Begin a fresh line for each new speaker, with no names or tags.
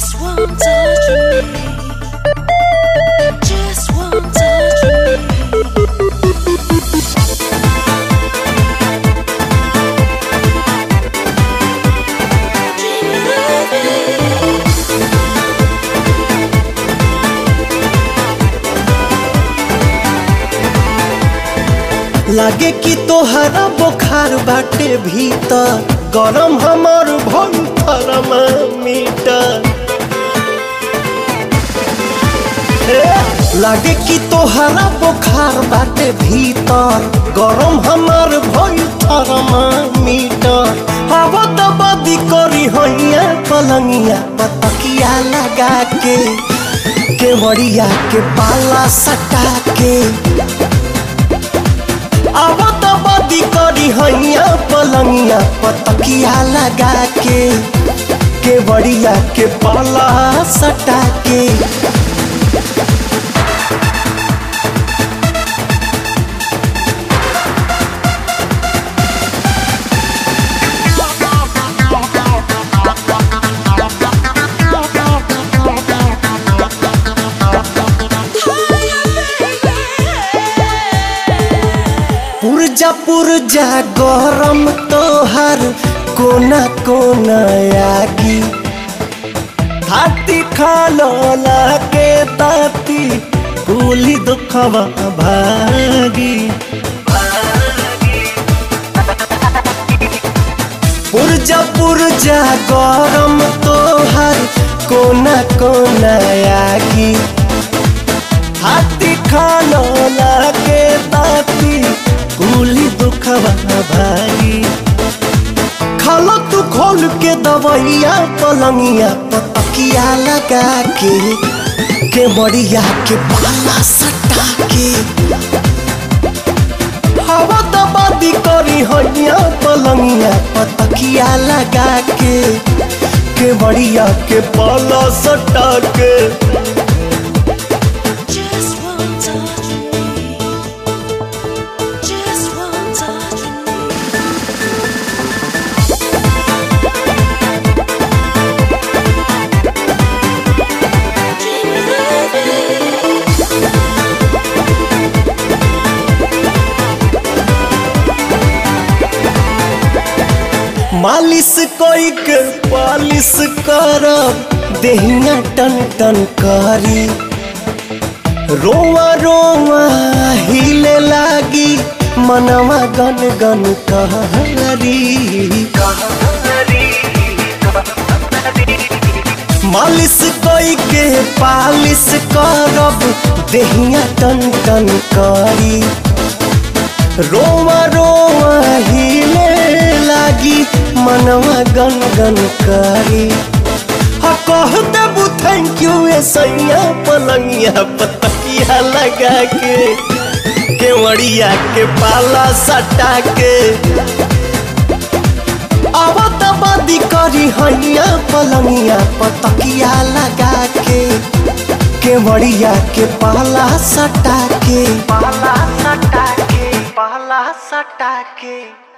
Just one touch of me. Just one touch of me. Dreaming of you.
लागे कि तोहरा बुखार बाटे भीतर गरम हमर भल थर्मामीटर ए, लागे कि तोहरा बुखार बाटे भीतर गरम हमर भल थर्मामीटर हवा त बदी करी हैया पलंगिया पतकिया लगा के केवड़िया के पाला सटा के अब तो बदी करी हैया पलंगिया पतकिया लगा के के बड़िया के पाला सटा के पुरजा पुरजा गरम तोहर कोना कोना आगी हाथी खालो लागे ताती भूली दुखवा भागी पुरजा पुरजा गरम तोहर कोना कोना आगी हाथी खालो लागे ताती कुली दुखवा भाई खालो तू खोल के दवैया पलंगिया पतकिया लगा के के मरिया के पाला सटा के हवा दबादी करी हैया पलंगिया पतकिया लगा के के मरिया के पाला सटा के
Just one touch of me. Just one touch of me. Dreaming of you.
मालिश कोई के पालिश करब देहिया टन टन करी रोवा रोवा हिले लागी मनवा गन गन कहरी मालिश कोई के पालिश करब देहिया टन टन करी रोवा रोवा हिले लागी मनवा गन गन करी हा कह देबू थैंक यू ए सैया पलंगिया पतकिया लगा के केवड़िया के पाला सटा के आवत बदी करी हैया पलंगिया पतकिया लगा के केवड़िया के पाला सटा के पाला सटा के पाला सटा के